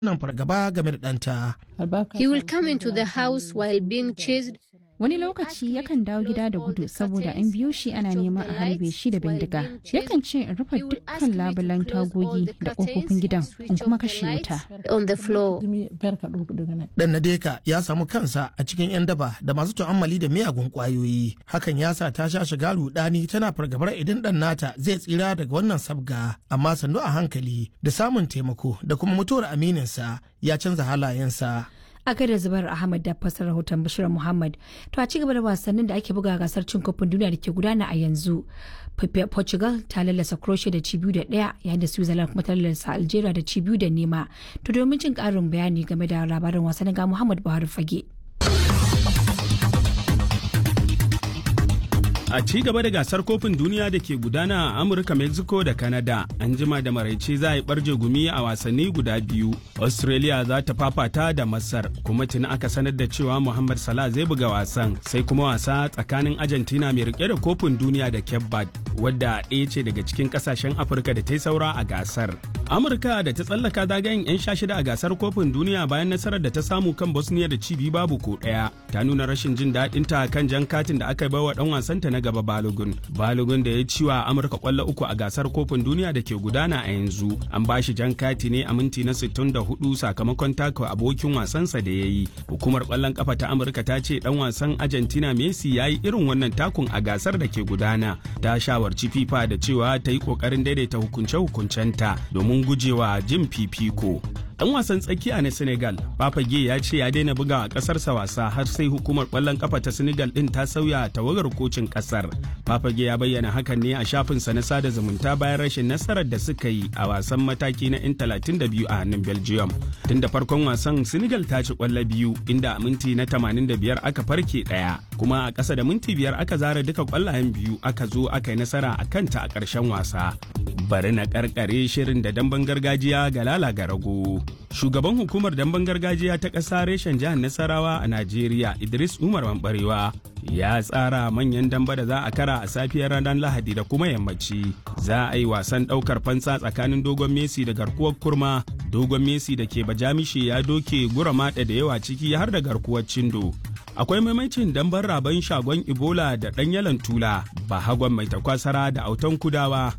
nan fargaba game da ɗanta. He will come into the house while being chased. Wani lokaci yakan dawo gida da gudu saboda an biyo shi ana neman a harbe shi da bindiga. Yakan ce in rufe dukkan labulan tagogi da ƙofofin gidan in kuma kashe wuta. On the floor. Dan Nadeka ya samu kansa a cikin 'yan daba da masu tu'ammali da miyagun ƙwayoyi. Hakan ya sa ta sha shiga rudani tana fargabar idan ɗan nata zai tsira daga wannan sabga. Amma sannu a hankali da samun taimako da kuma mutuwar amininsa ya canza halayensa. a gaida zubar ahmad da fasar rahoton bashir muhammad to a cigaba da wasannin da ake buga gasar cin kofin duniya da ke gudana a yanzu portugal ta lallasa croatia da ci biyu da daya yayin da switzerland kuma ta lallasa algeria da ci biyu da nema to domin jin karin bayani game da labarin wasannin ga muhammad buhari fage A ci gaba da gasar kofin duniya da ke gudana a Amurka, Mexico da Canada, an jima da maraice za a yi barje gumi a wasanni guda biyu. Australia za ta fafata da Masar, kuma tuni aka sanar da cewa Muhammad Salah zai buga wasan, sai kuma wasa tsakanin Argentina mai rike da kofin duniya da Cape Verde, wadda ɗaya ce daga cikin ƙasashen Afirka da ta yi saura a gasar. Amurka da ta tsallaka zagayen 'yan sha shida a gasar kofin duniya bayan nasarar da ta samu kan Bosnia da cibi babu ko ɗaya, ta nuna rashin jin daɗinta kan jan katin da aka bai wa ɗan wasanta na gaba Balogun. Balogun da ya ci wa Amurka kwallo uku a gasar kofin duniya da ke gudana a yanzu. An ba shi jan kati ne a minti na 64 sakamakon taka abokin wasansa da ya yi. Hukumar kwallon kafa ta Amurka ta ce dan wasan Argentina Messi ya yi irin wannan takun a gasar da ke gudana. Ta shawarci FIFA da cewa ta yi kokarin daidaita hukunce-hukuncenta domin gujewa jin fifiko. Dan wasan tsakiya na Senegal, Papa Gay ya ce ya daina buga a kasarsa wasa har sai hukumar kwallon kafa ta Senegal din ta sauya tawagar kocin kasar. Papa Gay ya bayyana hakan ne a shafinsa na sada zumunta bayan rashin nasarar da suka yi a wasan mataki na 'yan 32 a hannun Belgium. Tun da farkon wasan Senegal ta ci kwallo biyu inda a minti na 85 aka farke daya, kuma a ƙasa da minti biyar aka zara duka kwallayen biyu aka zo aka yi nasara a kanta a ƙarshen wasa. Bari na karkare shirin da damben gargajiya ga lala ga rago. shugaban hukumar damben gargajiya ta ƙasa reshen jihar nasarawa a najeriya idris umar mambarewa ya tsara manyan damba da za a kara a safiyar ranar lahadi da kuma yammaci za a yi wasan ɗaukar fansa tsakanin dogon messi da garkuwar kurma dogon messi da ke bajamishi ya doke gura maɗa da yawa ciki har da garkuwar cindo akwai maimacin damban raban shagon ebola da ɗan yalan tula bahagon mai takwasara da autan kudawa